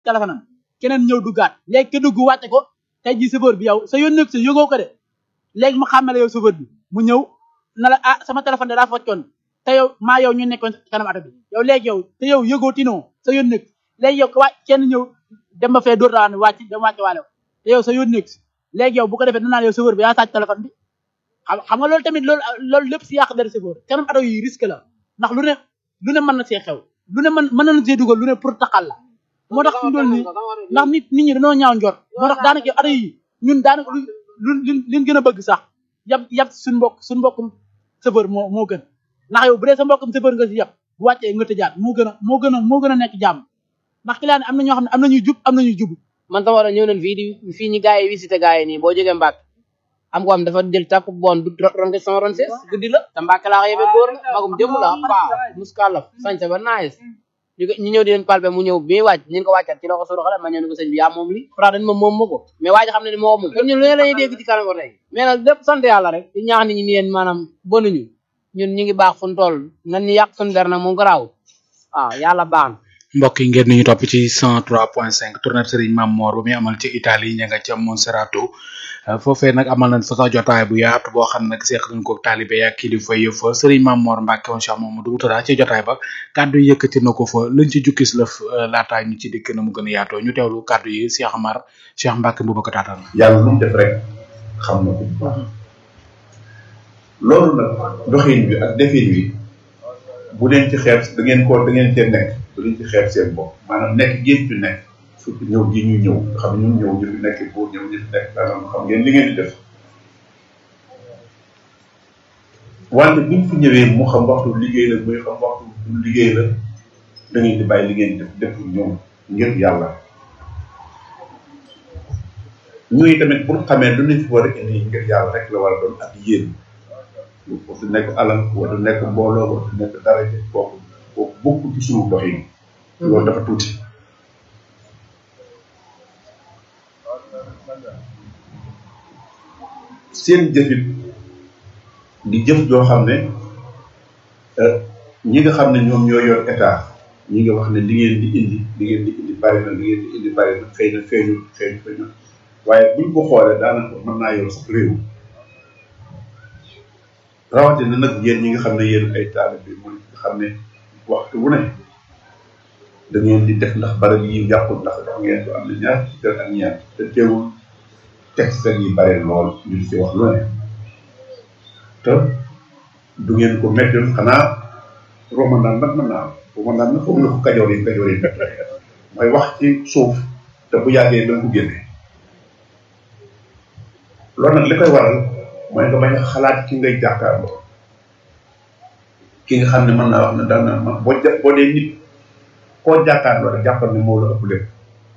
téléphone am keneen ñëw duggaat léegi ke dugg wàcce ko tey ji chauffeur bi yow sa yoon nekk sa yëgoo ko de léegi mu xàmmale yow chauffeur bi mu ñëw na la ah sama téléphone de daa foccoon te yow maa yow ñu nekkoon kanam oto bi yow léegi yow te yow yëgoo tinoo sa yoon nekk léegi yow wàcc kenn ñëw dem ba fee dóor daa ne wàcc dem wàcce waale ko te yow sa yoon nekk léegi yow bu ko defee danaa yow chauffeur bi yaa sàcc téléphone bi xam xam nga loolu tamit loolu loolu lépp si yàq dara chauffeur kanam oto yi risque la ndax lu ne lu ne mën na see xew lu ne mën mën na see dugal lu ne pour taxal la moo tax ñu doon nii ndax nit nit ñi dañoo ñaaw njort moo tax daanaka oto yi ñun daanaka lu lu liñ gën a bëgg sax yab yab suñ mbokk suñ mbokkum chauffeur moo moo gën ndax yow bu dee sa mbokkum chauffeur nga si yab bu wàccee nga tëjaat moo gën a moo gën a moo gën a nekk jàmm ndax client am na ñoo xam ne am nañuy jub am nañuy jub man sama war a ñëw nañ fii di fii ñi gars yi visité gars yi nii boo jógee Mbàkke am ko am dafa jël tàkku bon du ron ko sama ron sees guddi la te Mbàkke laa ko yebe góor la magum jëm la paa muskalaf sañse ba naes ñu ñu ñëw di leen palpe mu ñëw bi muy wàcc ñu ko wàccat ci la ko suru xale ma ñëw ni ko sëñ bi yaa moom li fra dañ ma moom ma ko mais waa ji xam ne ni moo moom kon ñun lu ne lañuy dégg ci kanam ko tey mais nag lépp sant yàlla rek di ñaax nit ñi ni yéen maanaam bonuñu ñun ñu ngi baax fu ñu toll nan ñu yàq suñu der nag moom garaaw waaw yàlla baax na mbokk yi ngeen ñu topp ci 103.5 tournée Serigne Mame Mor bu muy amal ci Italie ña nga ca Monserrato foofee nag amal nañ fa sax jotaay bu yaatu boo xam ne nag seeq nañ ko taalibe yak kilifa yëpp fa Serigne Mame Mor Mbacke woon Cheikh Mamadou Moutada ci jotaay ba kàddu yi yëkkati na ko fa luñ ci jukkis la laataa ñu ci dikk na mu gën a yaatoo ñu teewlu kàddu yi Cheikh Amar Cheikh Mbacke bu ko taataan yàlla lu mu def rek xam na ko bu baax loolu nag doxin bi ak defin bi bu leen ci xeeb da ngeen ko da ngeen cee nekk bu leen ci xeeb seen bopp maanaam nekk ngeen fi nekk surtout ñëw gi ñu ñëw nga xam ne ñun ñëw ñu fi nekk buur ñëw ñu fi nekk maanaam xam ngeen li ngeen di def wante buñ fi ñëwee mu xam waxtu liggéey la muy xam waxtu du liggéey la da ngeen di bàyyi li ngeen di def def ñëw ngir yàlla ñuy tamit pour xamee lu ñu fi war a indi ngir yàlla rek la war a doon ak yéen wa du nekk alal wa du nekk mbooloo wa du nekk daraja kooku kooku bokk ci suñu doxin loolu dafa tuuti seen jëfit di jëf joo xam ne ñi nga xam ne ñoom ñoo yor état ñi nga wax ne li ngeen di indi li ngeen di indi bari na li ngeen di indi bari na xëy na feeñu feeñu feeñu waaye buñ ko xoolee daanaka mën naa yor sax réew rawatina nag yéen ñi nga xam ne yéen ay taalib bi mooy nga xam ne waxtu wu ne da ngeen di def ndax barab yi yàqul ndax wax ngeen ko am na ñaar ci kër ak ñaar te teewul texte yi bare lool ñu ci wax lu ne te du ngeen ko mettoon xanaa romandaan nag mën naa am romandaan nag foog na ko kajoor yi kajoor yi mett mooy wax ci suuf te bu yàggee da nga ko génne loolu nag li koy waral mooy nga bañ a xalaat ki ngay jàkkaarloo ki nga xam ne mën naa wax ne daan na ma boo ja boo dee nit koo jàkkaarloo rek jàppal ne moo la ëpp lépp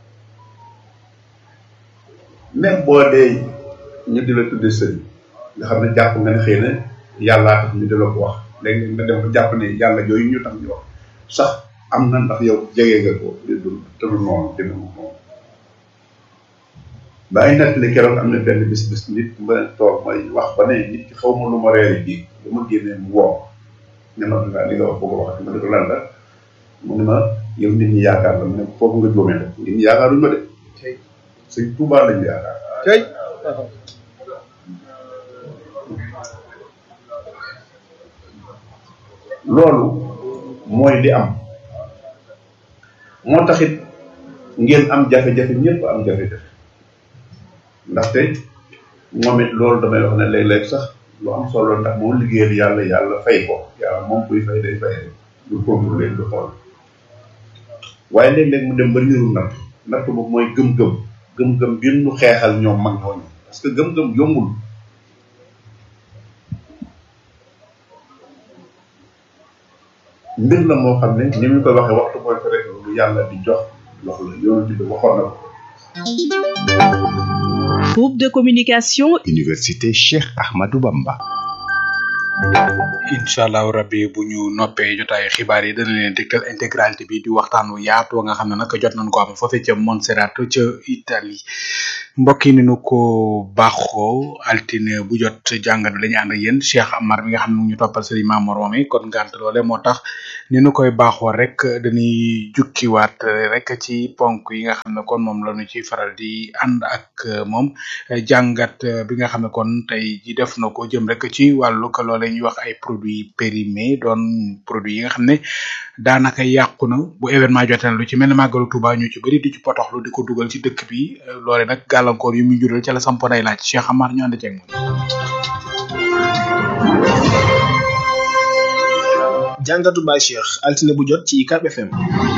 même boo dee ñu di la tudde sëriñ nga xam ne jàpp nga ne xëy na yàllaa tax ñu di la ko wax léegi nga dem ba jàpp ne yàlla yooyu ñu tax ñu wax sax am na ndax yow jege nga ko te du te du noonu demee noonu ba ay nettali keroog am na benn bis bis nit ma toog may wax ba ne nit ki xaw ma lu ma reeri ji lu ma génnee mu woo ne ma nga li nga wax bëgg a wax ma ne ko lan la mu ne ma yow nit ñi yaakaar la mu ne foofu nga jóomee nag nit ñi yaakaaruñu ma de sëñ Tuubaa lañu yaakaar tey loolu mooy li am moo taxit ngeen am jafe-jafe ñëpp am jafe-jafe ndaxte moom it loolu damay wax ne léeg-léeg sax lu am solo ndax moom liggéeyal yàlla yàlla fay ko yàlla moom kuy fay day fay du contrôler du xool waaye léeg-léeg mu dem ba niru natt natt boobu mooy gëm-gëm gëm-gëm bi ñu xeexal ñoom mag ñooñu parce que gëm-gëm yombul mbir la moo xam ne ni ñu koy waxee waxtu mooy ko rek lu yàlla di jox loxo la yonent bi waxoon na ko Groupe de communication Université Cheikh Ahmadou Bamba. incha allahu rabbi bu ñu noppee jotaayu xibaar yi dana leen dégtal intégralité bi di waxtaan wu yaatu nga xam ne nag jot nañ ko am foofee ca Montserrat ca Italie mbokk yi ni nu ko baaxoo altine bu jot jàngat bi la ñu ànd ak yéen Cheikh Amar mi nga xam ne mu ngi ñu toppal Serigne Mamour moom kon ngant loole moo tax ni nu koy baaxoo rek dañuy jukkiwaat rek ci ponk yi nga xam ne kon moom la ñu ci faral di ànd ak moom jàngat bi nga xam ne kon tey ji def na ko jëm rek ci wàllu ko loole ñuy wax ay produits périmés doon produits yi nga xam ne daanaka yàqu na bu événement jotee na lu ci mel ne màggalu Touba ñu ci bëri di ci potoxlu di ko dugal ci dëkk bi loole nag gàllankoor yu muy jural ca la sampo day laaj Cheikh Amar ñu ànd ceeg moom. jàngatu Baye Cheikh altine bu jot ci UCAB FM.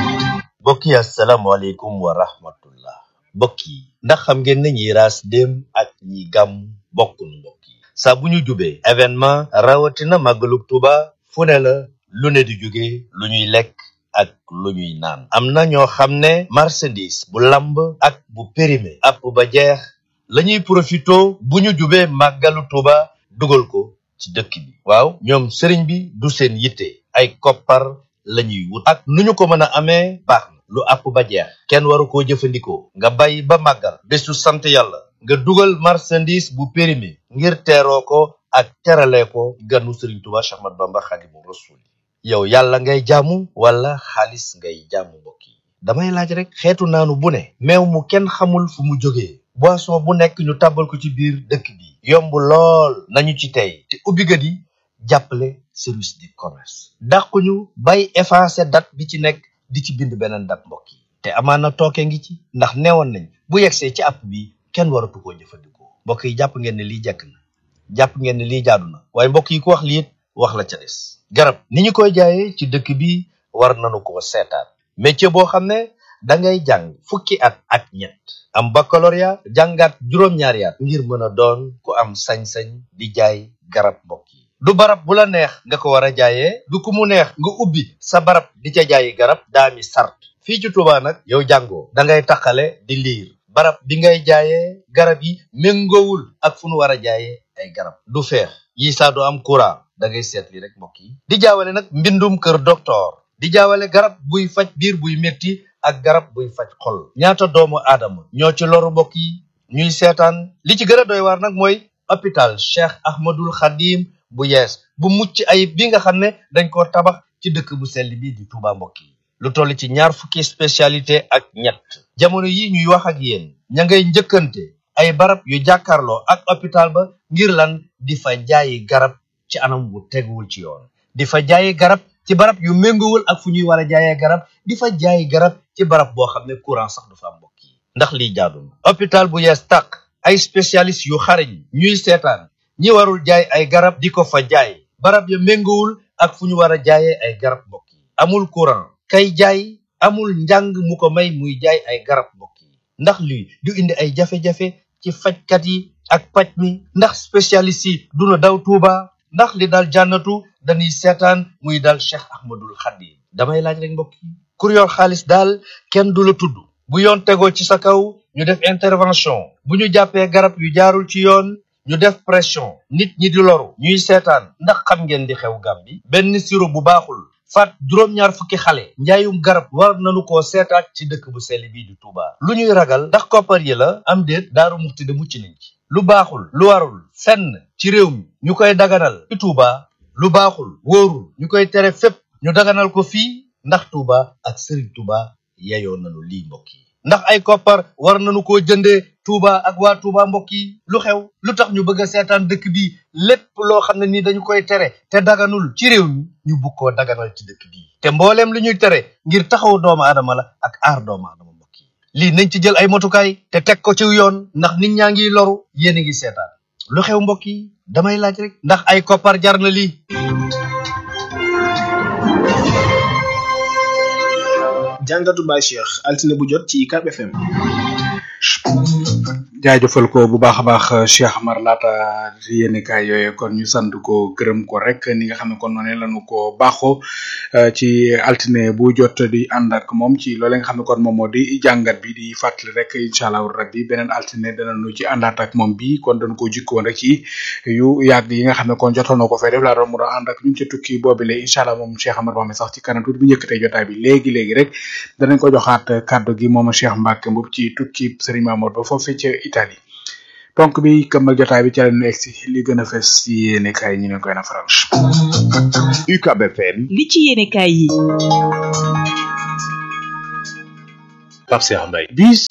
mbokk yi asalaamaaleykum wa rahmatullah mbokk yi ndax xam ngeen ne ñi raas dem ak ñi gàmm bokkunu mbokk yi saa bu ñu jubee événement rawatina màggalug Tuuba fu ne la lu ne di jóge lu ñuy lekk ak lu ñuy naan am na ñoo xam ne marchandise bu lamb ak bu périmé app ba jeex lañuy profito bu ñu jubee màggalu Tuuba dugal ko ci dëkk bi waaw ñoom sëriñ bi du seen yitte ay koppar lañuy wut ak nu ñu ko mën a amee baax na lu app ba jeex kenn waru koo jëfandikoo nga bàyyi ba màggal bésu sant yàlla nga dugal marchandise bu périmé ngir teeroo ko ak terale ko ganu sëriñ Tuuba Cheikh Ahmadou Bamba Xaadimu Rasuul yow yàlla ngay jaamu wala xaalis ngay jaamu mbokk yi damay laaj rek xeetu naanu bu ne meew mu kenn xamul fu mu jógee boisson bu nekk ñu tàbbal ko ci biir dëkk bi yomb lool nañu ci tey te ubbikat yi jàppale service du commerce dàquñu bay effacé date bi ci nekk di ci bind beneen date mbokk yi te amaana tooke ngi ci ndax neewoon nañ bu yegsee ci app bi kenn waratu koo jëfandikoo mbokk yi jàpp ngeen ne lii jekk na jàpp ngeen ne lii jaadu na waaye mbokk yi ku wax lii it wax la ca des garab ni ñu koy jaayee ci dëkk bi war nañu ko seetaat métier boo xam ne da ngay jàng fukki at ak ñett am baccalauréat jàngaat juróom-ñaari at ngir mën a doon ku am sañ-sañ di jaay garab mbokk yi du barab bu la neex nga ko war a jaayee du ku mu neex nga ubbi sa barab di ca jaayi garab daami sart fii ci Tuuba nag yow jàngoo da ngay taqale di liir barab bi ngay jaayee garab yi méngoowul ak fu nu war a jaayee ay garab du feex yi saa du am courant da ngay seet li rek mbokk yi di jaawale nag mbindum kër docteur di jaawale garab buy faj biir buy metti ak garab buy faj xol ñaata doomu aadama ñoo ci loru mbokk yi ñuy seetaan li ci gën a doy waar nag mooy hôpital Cheikh Ahmadul Khadim bu yees bu mucc ayib bi nga xam ne dañ ko tabax ci dëkk bu sell bi di Touba mbokk yi lu toll ci ñaar fukki spécialité ak ñett jamono yi ñuy wax ak yéen ña ngay njëkkante ay barab yu jàkkaarloo ak hôpital ba ngir lan di fa jaayi garab ci anam wu teguwul ci yoon di fa jaayi garab ci barab yu méngoowul ak fu ñuy war a jaayee garab di fa jaayi garab ci barab boo xam ne courant sax du fa am mbokk yi ndax lii jaadu na hôpital bu yees tàq ay spécialiste yu xarañ ñuy seetaan ñi warul jaay ay garab di ko fa jaay barab ya méngoowul ak fu ñu war a jaayee ay garab mbokk yi amul courant kay jaay amul njàng mu ko may muy jaay ay garab mbokk yi ndax lii du indi ay jafe-jafe ci fajkat yi ak paj mi ndax spécialiste yi duna daw Tuuba ndax li dal jànnatu dañuy seetaan muy dal Cheikh Ahmadul Khadim damay laaj rek mbokk yi kur yor xaalis daal kenn du la tudd bu yoon tegoo ci sa kaw ñu def intervention bu ñu jàppee garab yu jaarul ci yoon ñu def pression nit ñi di loru ñuy seetaan ndax xam ngeen di xew Gàmbi benn siro bu baaxul faat juróom-ñaar fukki xale njaayum garab war nañu koo seetaat ci dëkk bu sell bii di Touba lu ñuy ragal ndax koppar yi la am déet daaru muxti de mucc nañ ci lu baaxul lu warul fenn ci réew mi ñu koy daganal ci Touba lu baaxul wóorul ñu koy tere fépp ñu daganal ko fii ndax Touba ak Serigne Touba yeyoo nañu lii mbokk yi ndax ay koppar war nañu koo jëndee Touba ak waa Touba mbokk yi lu xew lu tax ñu bëgg a seetaan dëkk bi lépp loo xam ne nii dañu koy tere te daganul ci réew mi ñu bugg koo daganal ci dëkk bi te mbooleem lu ñuy tere ngir taxaw doomu aadama la ak aar doomu aadama mbokk yi lii nañ ci jël ay motukaay te teg ko ci yoon ndax nit ñaa ngi loru yéen a ngi seetaan lu xew mbokk yi damay laaj rek ndax ay koppar jar na lii jàngatu Baye Cheikh altine bu jot ci UCAB FM. jaajëfal ko bu baax a baax Cheikh Amar laata yéen kaay yooyu kon ñu sant ko gërëm ko rek ni nga xam ne kon noonu lañu ko baaxoo ci altine bu jot di ànd ak moom ci loole nga xam ne kon moom moo di jàngat bi di fàttali rek incha allah rabbi beneen altine danañu ci àndaat ak moom bi kon dañu ko jikkoon rek ci yu yàgg yi nga xam ne kon jotoon na ko fay def laa doon mu doon ànd ak ñun ci tukki boobile incha allah moom Cheikh Amar moom sax ci kanam tuuti bu njëkkatee jotaay bi léegi léegi rek danañ ko joxaat kàddu gi moom Cheikh Mbacke Mboup ci tukki Serigne Mamour ba foofee ca Italie ponk bi këmmal jotaay bi ca la ñu egsi li gën a fes ci yéene kaay ñu ne koy na faral. UCAB FM li ci yéenekaay yi Pape Cheikh Mbaye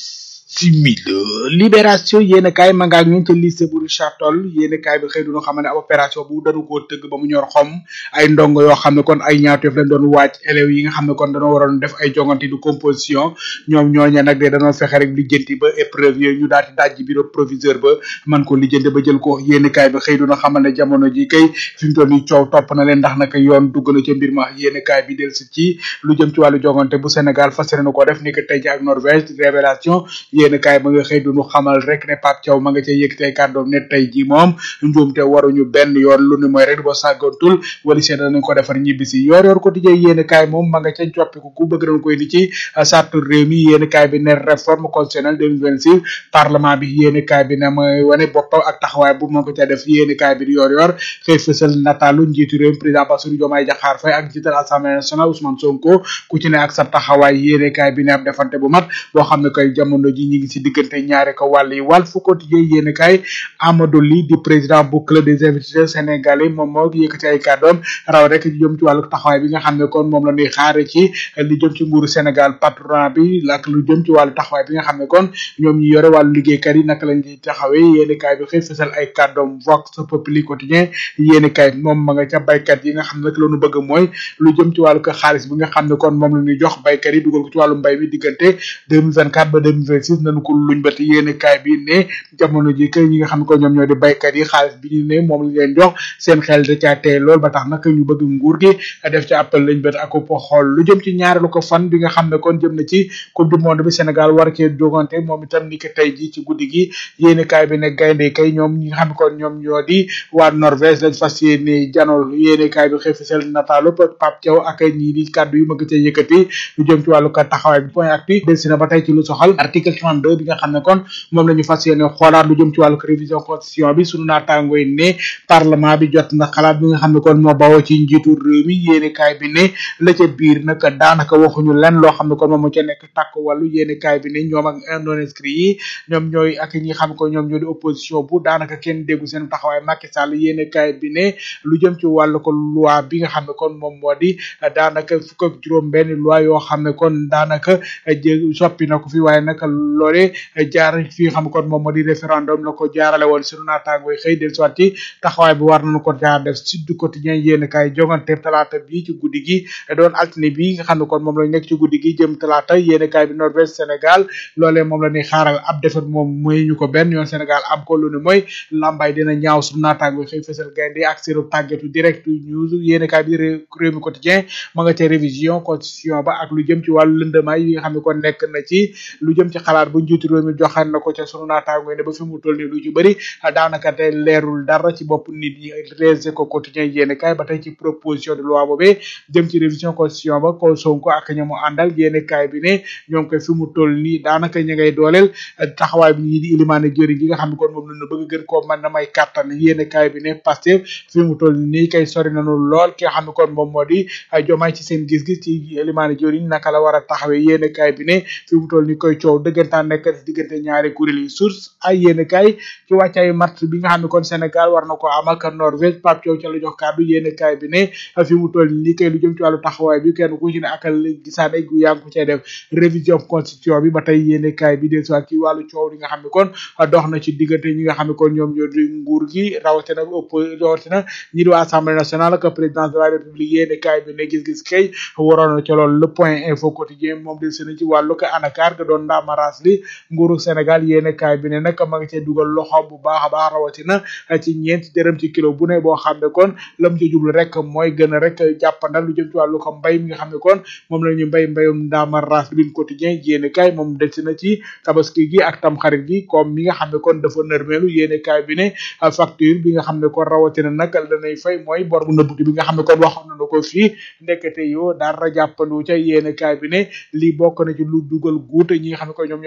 bisimila libération yéen kaay ma nga ak ñun ca lycée bu Richard Toll yéen kaay bi xëy du ñu xam ne ab opération bu dañu koo tëgg ba mu ñor xom ay ndongo yoo xam ne kon ay ñaawteef lañ doon waaj élèves yi nga xam ne kon dañoo waroon def ay jongante du composition ñoom ñooñe nag de dañoo fexe rek lijjanti ba épreuve yooyu ñu daal di dajji bureau proviseur ba man ko lijjanti ba jël ko yéen kaay bi xëy du ñu xamal ne jamono ji kay fi mu toll nii coow topp na leen ndax nag yoon dugg na ca mbir ma yéen kaay bi del si ci lu jëm ci wàllu jongante bu Sénégal fas yéene ko def ni que tey ji ak Norvège révélation yéen kaay ba nga xëy du ñu xamal rek ne Pape Thiaw ma nga ca yëkkati ay kàddoom ne tey ji moom njuumte waruñu benn yoon lu ni mooy rek boo sàggantul wala seen danañ ko defar ñibbisi yor yor ko tijjee yéen kaay moom ma nga ca coppiku ku bëgg nañ koy di ci sartu réew mi yéen kaay bi ne réforme constitutionnelle 2026 parlement bi yéen kaay bi ne mooy wane boppam ak taxawaay bu moo ko ca def yéen kaay bi di yor yor xëy fësal nataalu njiitu réew mi président Bassirou Diomaye Diakhar Faye ak njiital assemblée nationale Ousmane Sonko ku ci ne ak sa taxawaay yéen kaay bi ne ab defante bu mat boo xam ne koy jamono ji ñi ngi si diggante ñaare ko wàll yi wàll fu quotidien yéen kaay Amadou Ly di président bu club des investisseurs sénégalais moom moo yëkkati ay kàddoom raw rek li jëm ci wàllu taxawaay bi nga xam ne kon moom la ñuy xaare ci li jëm ci nguuru Sénégal patronat bi ak lu jëm ci wàllu taxawaay bi nga xam ne kon ñoom ñi yore wàllu liggéeykat yi naka lañ ci taxawee yéen kaay bi xëy fësal ay kàddoom vox populi quotidien yéen kaay moom ma nga ca baykat yi nga xam ne rek la ñu bëgg mooy lu jëm ci wàllu ko xaalis bi nga xam ne kon moom la ñuy jox baykat yi dugal ko ci wàllu mbay mi diggante 2024 ba 2026 nañu ko luñ ba te yéen kaay bi ne jamono ji kay ñi nga xam ne ko ñoom ñoo di baykat yi xaalis bi ñu ne moom lañ leen jox seen xel da caa tey lool ba tax nag ñu bëgg nguur gi def ci appel lañ bët ak ko xool lu jëm ci ñaareelu ko fan bi nga xam ne kon jëm na ci coupe du monde bi Sénégal war cee jogante moom itam ni ko tey ji ci guddi gi yéen kaay bi ne gaynde kay ñoom ñi nga xam ne kon ñoom ñoo di waa Norvège lañ fas yéene janol yéen kaay bi xëy fisel nataalu Pape Thiaw ak ñii di kàddu yu ma gëcee yëkkati lu jëm ci wàllu ko taxawaay bi point actu del si na ba tey ci lu soxal article 32 bi nga xam ne kon moom la ñu fas yéene xoolaat lu jëm ci wàllu révision constitution bi sunu naataangooy ne parlement bi jot na xalaat bi nga xam ne kon moo bawoo ci njiitu réew mi yéene kaay bi ne la ca biir nag daanaka waxuñu lenn loo xam ne kon moom moo ca nekk tàkk wàllu yéene kaay bi ne ñoom ak non inscrit yi ñoom ñooy ak ñi xam ko ñoom ñoo di opposition bu daanaka kenn déggu seen taxawaay Macky Sall yéene kaay bi ne lu jëm ci wàllu ko loi bi nga xam ne kon moom moo di daanaka fukk ak juróom benn loi yoo xam ne kon daanaka jé soppi na ko fi waaye nag loole jaar fi nga xam ne kon moom moo di référendum la ko jaarale woon sunu naataangooy xëy del soit ci taxawaay bi war nañu ko jaar def Sud Quotidien yéen kaay jongante talaata bi ci guddi gi doon altine bi nga xam ne kon moom lañ nekk ci guddi gi jëm talaata yéen kaay bi Norvège Sénégal loolee moom la ñuy xaaral ab defet moom mooy ñu ko benn yoon Sénégal am ko lu ne mooy lambay dina ñaaw sunu naataangooy xëy fësal gaynde ak seenu tàggatu direct news yéen kaay bi réew mi quotidien ma nga ca révision constitution ba ak lu jëm ci wàllu lëndamaay yi nga xam ne kon nekk na ci lu jëm ci xalaat bu njiitu réew mi joxaan na ko ca sunu naataangooy ne ba fi mu toll nii lu ci bëri daanaka tey leerul dara ci bopp nit ñi les éco quotidien yéen kaay ba tey ci proposition de loi boobee jëm ci révision constitution ba ko Sonko ak ña mu àndal yéen kaay bi ne ñoom koy fi mu toll nii daanaka ñu ngay dooleel taxawaay bi ñii di ilimaane jëriñ gi nga xam ne kon moom lañu bëgg gën koo mën na may kàttan yéen kaay bi ne Pastef fi mu toll nii kay sori nañu lool ki nga xam ne kon moom moo di jomaay ci seen gis-gis ci ilimaane jëriñ naka la war a taxawee yéen kaay bi ne fi mu toll nii koy coow dëggantaan nekk ci diggante ñaari kuréel yi source ay yéen kaay ci wàccaayu match bi nga xam ne kon Sénégal war na ko am ak Norvège Pape Thiaw ca la jox kàddu yéen kaay bi ne fi mu toll nii kay lu jëm ci wàllu taxawaay bi kenn ku ci ne akal gisaane gu yaa ngi ko cay def révision constitution bi ba tey yéen kaay bi des ci wàllu coow li nga xam ne kon dox na ci diggante ñi nga xam ne kon ñoom ñoo di nguur gi rawatina ëpp rawatina ñi di waa assemblée nationale ak présidence de la république yéen kaay bi ne gis-gis kay waroon na ca loolu le point info quotidien moom del sena ci wàllu ko anakaar ga doon ndaamaraas li nguuru Sénégal yéen kaay bi ne nag ma nga cee dugal loxo bu baax a baax rawatina ci ñeenti dërëm ci kilo bu ne boo xam ne kon lam ci jublu rek mooy gën a rek jàppandal lu jëm ci wàllu ko mbay mi nga xam ne kon moom la ñu mbay mbayum ndaamaraas bin quotidien yéen kaay moom del na ci tabaski gi ak tamxarit gi comme mi nga xam ne kon dafa nërmeelu yéen kaay bi ne facture bi nga xam ne kon rawatina nag danay fay mooy bor bu nëbbuti bi nga xam ne kon waxoon nañu ko fii ndekete yoo dara jàppandu ca yéen kaay bi ne lii bokk na ci lu dugal guute ñi nga xam ne kon ñoom ñoo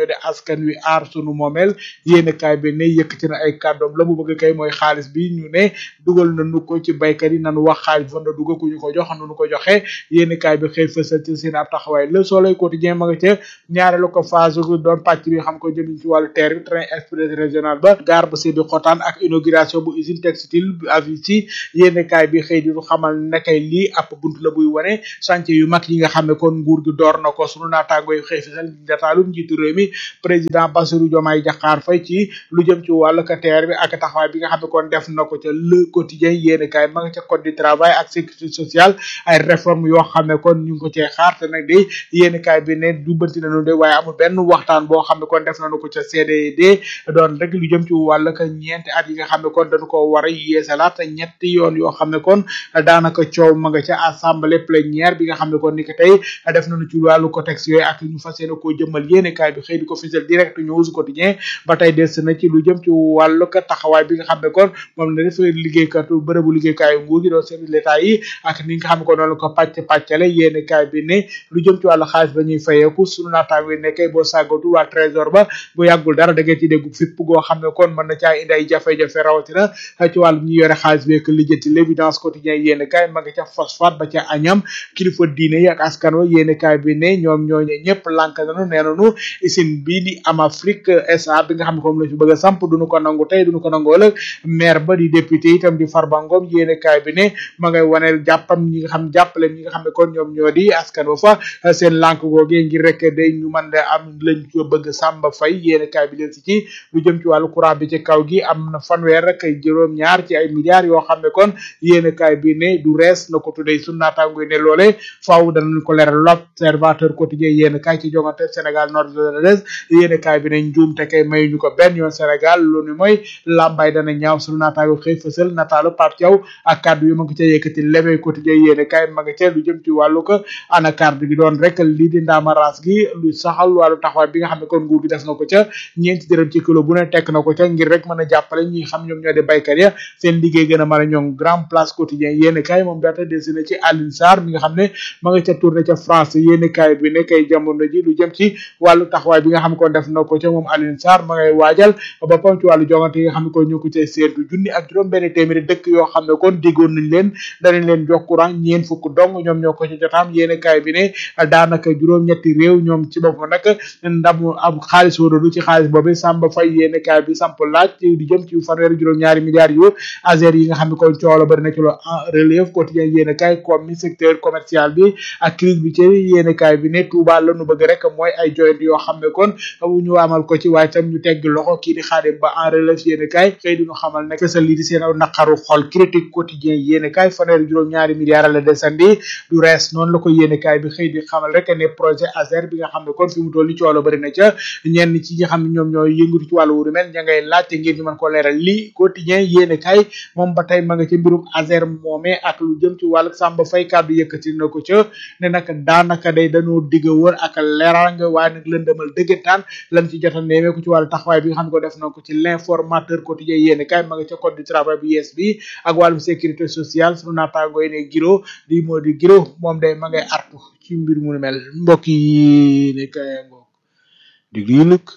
di askan wi aar sunu moomeel yéene kaay bi ne yëkkati na ay kàddoom la mu bëgg kay mooy xaalis bi ñu ne dugal nañu ko ci baykat yi nanu wax xaalis fan la dugg ku ñu ko jox nu ko joxe yéene kaay bi xëy fësal ci seen ab taxawaay le soleil quotidien ma nga ca ñaareelu ko phase doon pàcc bi xam ko jëm ci wàllu terre bi train express régional ba gare ba si bi xotaan ak inauguration bu usine textile bu Avici yéene kaay bi xëy di ñu xamal nekkay lii ab bunt la buy wane chantier yu mag yi nga xam ne kon nguur gi door na ko sunu naataango yi xëy fësal dataalu njiitu réew mi président Bassirou Diomaye Diakhar Faye ci lu jëm ci wàllu ka terre bi ak taxawaay bi nga xam ne kon def na ko ca le quotidien yéene kaay ma nga ca code du travail ak sécurité sociale ay réforme yoo xam ne kon ñu ngi ko cee xaar te nag de yéene kaay bi ne jubbanti nañu de waaye amul benn waxtaan boo xam ne kon def nañu ko ca CDD doon rek lu jëm ci wàllu ka ñeenti at yi nga xam ne kon dañu ko war a yeesalaat te ñetti yoon yoo xam ne kon daanaka coow ma nga ca assemblée plénière bi nga xam ne kon ni ko tey def nañu ci wàllu contexte yooyu ak ñu fas yéene koo jëmmal yéene kaay bi xëy di ko fisal direct news quotidien ba tey des na ci lu jëm ci wàllu ka taxawaay bi nga xam ne kon moom la def liggéeykatu bërëbu liggéeykaayu nguur gi doon service l'état yi ak ni nga xam ne kon noonu ko pàcc pàccale yéene kaay bi ne lu jëm ci wàllu xaalis ba ñuy fayeeku sunu naataango yi nekkee boo sàggatu waa trésor ba bu yàggul dara da ngeen ci dégg fipp goo xam ne kon mën na caa indi ay jafe-jafe rawatina ci wàllu ñi yore xaalis bi ak lijjanti l'évidence quotidien yéene kaay ma nga ca phosphate ba ca añam kilifa diine yi ak askan wa yéene kaay bi ne ñoom ñooñu ñëpp lànk nañu nee nañu usine bii di am Afrique SA bi nga xam ne moom la fi bëgg a samp duñu ko nangu tey duñu ko nangu ëllëg maire ba di député itam di Farba Ngom yéene kaay bi ne ma ngay waneel jàppam ñi nga xam jàppale ñi nga xam ne kon ñoom ñoo di askan wa fa seen lànk googee ngir rek day ñu mën de am lañ ko bëgg Samba Faye yéene kaay bi leen si ci lu jëm ci wàllu courant bi ci kaw gi am na fanweer rek ay juróom ñaar ci ay milliards yoo xam ne kon yéene kaay bi ne du rees na ko tuddee sunu naataango yi ne loole faaw danañ ko leeral l'observateur quotidien yéene kaay ci jongante Sénégal nord de yéene kaay bi ne njuum te kay mayuñu ko benn yoon Sénégal lu ni mooy lambay dana ñaaw sunu naataango xëy fësal nataalu Pape Thiaw ak kàddu yu ma ngi ca yëkkati levey quotidien yéene kaay ma nga ca lu jëm ci wàllu ko anacarde gi doon rek lii di ndaamaraas gi lu saxal wàllu taxawaay bi nga xam ne kon nguur gi def na ko ca ñeenti dërëm ci kilo bu ne tekk na ko ca ngir rek mën a jàppale ñi xam ñoom ñoo di baykat ya seen liggéey gën a mën a ñoŋ grand place quotidien yéene kaay moom daata dessiné ci Alioune Sarr mi nga xam ne ma nga ca tourné ca France yéene kaay bi ne kay jamono ji lu jëm ci wàllu taxawaay bi nga xam ne kon def na ko ca moom Alioune Sarr ma ngay waajal boppam ci wàllu jongante yi nga xam ne kon ñu ko cay seetu junni ak juróom benn téeméeri dëkk yoo xam ne kon diggoon nañ leen danañ leen jox courant ñeen fukk dong ñoom ñoo ko ci jotaam yéene kaay bi ne daanaka juróom-ñetti réew ñoom ci boppam nag ndamu am xaalis wóoradu ci xaalis boobu Samba Faye yéene kaay bi samp laaj di jëm ci fanweeri juróom-ñaari milliards yu azer yi nga xam ne kon coow la bari na ci lo en relève quotidien yéene kaay comme mi secteur commercial bi ak crise bi ci yéene kaay bi ne Touba la nu bëgg rek mooy ay joyant yoo xam ne kon ñu amal ko ci waaye tam ñu tegg loxo kii di xaadim ba en relève yéene kaay xëy di ñu xamal ne fësal lii di seen aw naqaru xol critique quotidien yéene kaay fanweeri juróom-ñaari milliards la desandi du rees noonu la ko yéene kaay bi xëy di xamal rek ne projet azer bi nga xam ne kon fi mu toll ni coow la bari na ca ñenn ci ñi xam ne ñoom ñooy yëngatu ci wàllu wuru mel ña ngay laajte ngir ñu mën ko leeral lii quotidien yéene kaay moom ba tey ma nga ci mbirum azer moomee ak lu jëm ci wàllu Samba Faye kàddu yëkkati na ko ca ne nag daanaka day dañoo digg wër ak leeraange waaye nag lëndëmal dëggantaan lan ci jota neemee ko ci wàllu taxawaay bi nga xam ne ko def na ko ci l'informateur quotidien yéene kaay ma nga ca code du travail bu yees bi ak wàllum sécurité sociale sunu naataango yi ne giro di moo di giro moom day ma ngay artu ci mbir mu nu mel mbokk yi ne kaay ngoog diglu yi nag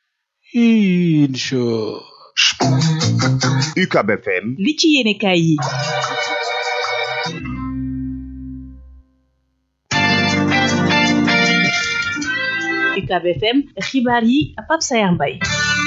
incha UCAB FM li ci yéene kaay yi UCAB FM xibaar yi Pape Sayar Mbaye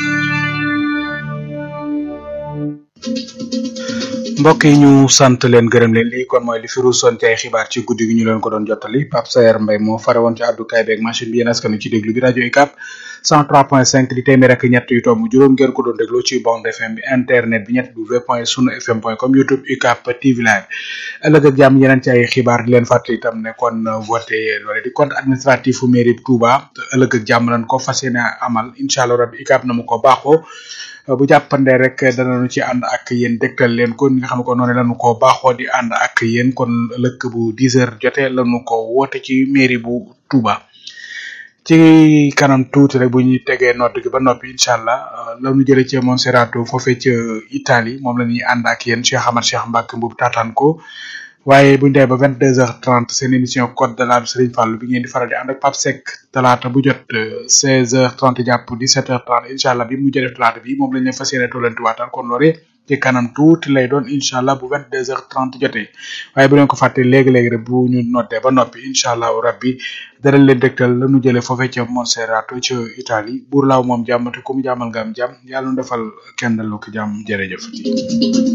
mbokk yi ñu sant leen gërëm leen lii kon mooy li fi ruusoon ci ay xibaar ci guddi gi ñu leen ko doon jottali Pape Sayer Mbaye moo fare woon ci àddukaay beeg machine bi yéen askanu ci déglu bi rajo UCAB 103.5 di téeméer ak ñett yu tomb juróom ngeen ko doon déglu ci bande FM bi internet bi ñett w point sunu fm point com youtube UCAB TV live ëllëg ak jàmm yeneen ci ay xibaar di leen fàttali itam ne kon voté loole di compte administratif u mairie Touba ëllëg ak jàmm lañ ko fas yéene amal incha allah rabbi UCAB na mu ko baaxoo bu jàppandee rek danañu ci ànd ak yéen dégtal leen kon nga xam ne ko noonu lañu ko baaxoo di ànd ak yéen kon lëkk bu 10 heures jotee lañu ko woote ci mairie bu Touba ci kanam tuuti rek bu ñuy tegee nodd gi ba noppi incha allah la ñu jëlee ci Monserrato foofee ca Italie moom la ñuy ànd ak yéen Cheikh Amar Cheikh Mbacke Mboub taataan ko waaye buñ demee ba vingt deux heures trente seen émission code de la Serigne Fallou bi ngeen di faral di ànd ak Pape Seck talaata bu jot seize heures trente jàpp dix sept heures trente incha allah bi mu jëlee talaata bi moom lañ leen fas yéene tollanti waatal kon loolee ci kanam tuuti lay doon incha allah bu vingt deux heures trente jotee waaye bu leen ko fàtte léegi-léegi rek bu ñu noté ba noppi incha allah rabbi dara leen dégtal la nu jëlee foofee ca Monserrato ca Italie buur laaw moom jàmm te ku mu jàmmal nga am jàmm yàlla nu defal kenn lu ko jàmm jërëjëf